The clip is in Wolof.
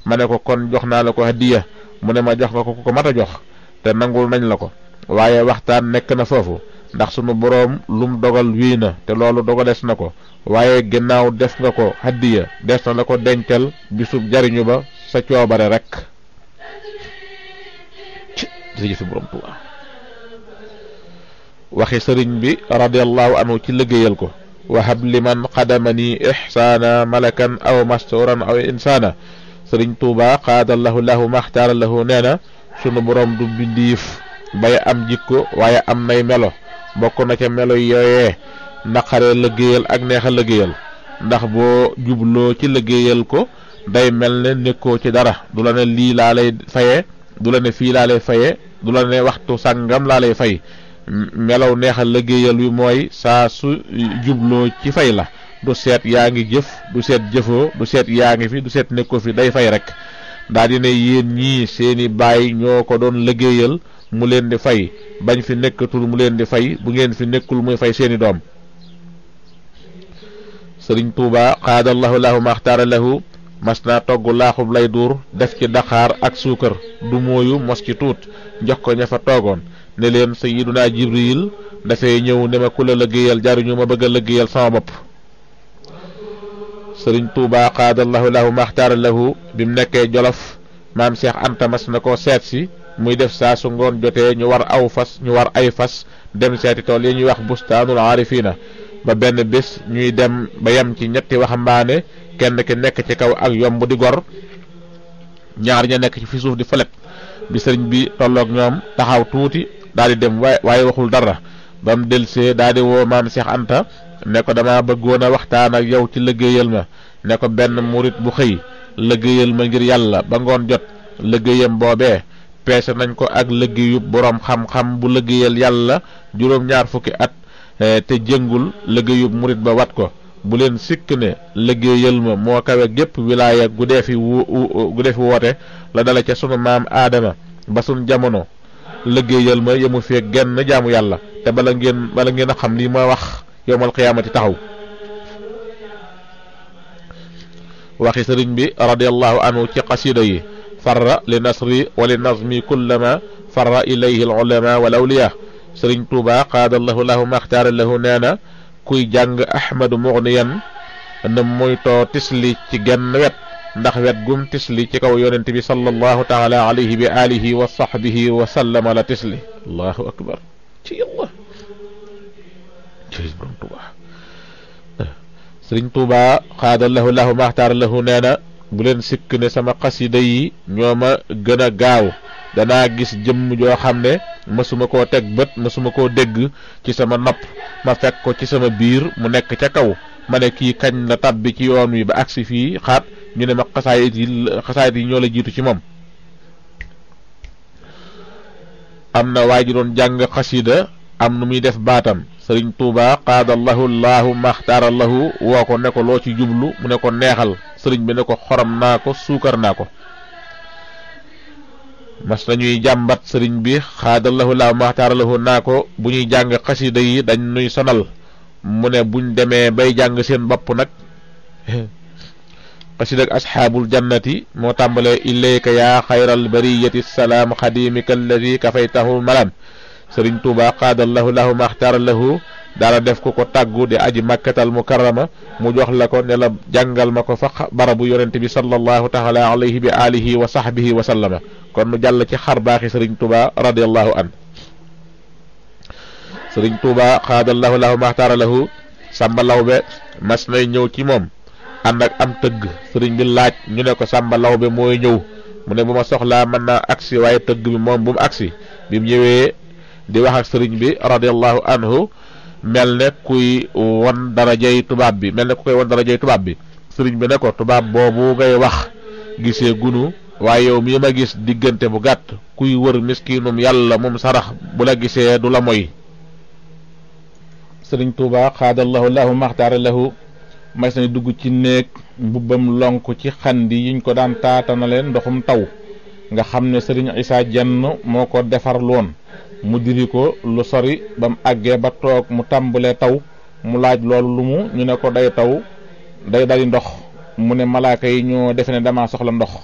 ma ne ko kon jox naa la ko hadiya mu ne ma jox nga ko ku ko mat a jox te nangul nañ la ko waaye waxtaan nekk na foofu ndax sunu boroom lum dogal wii na te loolu dogalees na ko waaye ginnaaw def nga ko hadiya des na la ko dencal bisub jariñu ba sa coobare rek jërëjëf borom Tuubaa waxi sëriñ bi radiallahu anhu ci liggéeyal ko wahab liman xadamani ixsaana malakan aw masturan aw insaana sëriñ Tuubaa xaadallahu lahu maxtaara lahu nee na sunu borom du bindiif bay am jikko waaye am nay melo bokk na ca melo yooyee naqaree liggéeyal ak neexa liggéeyal ndax boo jubloo ci liggéeyal ko day mel ne nekkoo ci dara du la ne lii laa lay faye du la ne fii laa lay faye du la ne waxtu sàngam laa lay fay melaw neexal liggéeyal wi mooy saa su jubloo ci fay la du seet yaa ngi jëf du seet jëfoo du seet yaa ngi fi du seet nekkoo fi day fay rek daa di ne yéen ñii seeni baay ñoo ko doon liggéeyal mu leen di fay bañ fi nekkatul mu leen di fay bu ngeen fi nekkul muy fay seeni doom sëriñ Tuuba xaadallahu lahu maxtaara lahu mas naa togg laaxub lay duur def ci daqaar ak suukar du mooyu mos ci tuut jox ko ña fa toogoon ne leen sayiduna jibril dafay ñëw ne ma ku la liggéeyal jaruñu ma bëgg a liggéeyal sama bopp sëriñ Tuuba xaadallahu lahu maxtaara lahu bi mu nekkee jolof maam Cheikh Anta mas na ko seet si muy def saa su ngoon jotee ñu war aw fas ñu war ay fas dem seeti tool yi ñuy wax bustaanul aarifiina ba benn bés ñuy dem ba yem ci ñetti waxambaane kenn ki nekk ci kaw ak yomb di gor ñaar ña nekk ci fi suuf di falet bi sëriñ bi tolloog ñoom taxaw tuuti daal di dem waaye waaye waxul dara ba mu delsee daal di woo maam Cheikh Anta ne ko dama bëggoon a waxtaan ak yow ci liggéeyal ma ne ko benn murit bu xëy liggéeyal ma ngir yàlla ba ngoon jot liggéeyam boobee peese nañ ko ak liggéeyu boroom xam-xam bu liggéeyal yàlla juróom-ñaar fukki at te jëngul liggéeyub murit ba wat ko bu leen sikk ne liggéeyal ma moo kawe gépp wilaaya gu dee fi wu gu dee fi woote la dala ca sunu maam aadama ba sunu jamono liggéeyal ma yemu fee genn jaamu yàlla te bala ngeen bala ngeen a xam lii ma wax yowmal qiyaamati taxaw waxi sëriñ bi radiallahu anhu ci qasida yi farra li nasri wa li nazmi kullama farra ilayhi al ulama wal awliya sëriñ tuuba qaadallahu lahu maxtaara lahu nee na kuy jàng ahmadu mugniyan na moytoo tisli ci genn wet ndax wet gum tisli ci kaw yonent bi sallallahu taala alayhi bi alihi wa sahbihi wa sallama la tisli allahu akbar ci yàlla sëriñ tuuba sëriñ tuuba qaadallahu lahu maxtaara lahu nee na bu leen sikk ne sama xasida yi ñoo ma gën a gaaw danaa gis jëmm joo xam ne mësuma koo teg bët mësuma koo dégg ci sama nopp ma fekk ko ci sama biir mu nekk ca kaw ma ne kii kañ la tabbi ci yoon wi ba agsi fii xaat ñu ne ma xasaayit yi xasaayit yi ñoo la jiitu ci moom am na waa ji doon jàng xasida am nu muy def baatam sëriñ tuuba qaadallahu llahu maxtaarallahu woo ko ne ko loo ci jublu mu ne ko neexal sëriñ bi ne ko xorom naa ko suukar naa ko mas nañuy jàmbat sëriñ bi xaadallahu laahu maxtaaralahu naa ko bu ñuy jàng xasida yi dañ nuy sonal mu ne buñ demee bay jàng seen bopp nag xasida ak asxaabul jannati moo tàmbalee ilayka yaa xayral bariyati salaam xadimika alladi kafaytahu malam sëriñ tuuba xaadallahu laahu maxtaaralahu daala def ko ko tàggu di aji makkatal mukarrama mu jox la ko ne la jàngal ma ko fa barabu yonente bi sallallahu taala alayhi bi alihi wa sahbihi wa sallama kon nu jàll ci xar baaxi sëriñ tuuba radiallahu an sëriñ tuuba xaadallahu lahu maxtaara lahu sàmba lawbe mas nay ñëw ci moom ànd ak am tëgg sëriñ bi laaj ñu ne ko sàmba lawbe mooy ñëw mu ne bu ma soxlaa mën naa agsi waaye tëgg bi moom bu mu agsi bi mu ñëwee di wax ak sëriñ bi radiallahu anhu mel ne kuy won darajay tubaab bi mel ne ku koy won darajay tubaab bi sëriñ bi ne ko tubaab boobu ngay wax gisee gunu waaye yow mii ma gis diggante bu gàtt kuy wër miskinum yàlla moom sarax bu la gisee du la moy sëriñ tuuba xaadallahu lahu maxtaara lahu mas na dugg ci néeg mbubbam lonk ci xandi yiñ ko daan taatanale ndoxum taw nga xam ne sëriñ isaa jenn moo ko defar loon mu diri ko lu sori ba mu àggee ba toog mu tàmbalee taw mu laaj loolu lu mu ñu ne ko day taw day dali ndox mu ne malaaka yi ñoo defe ne dama soxla ndox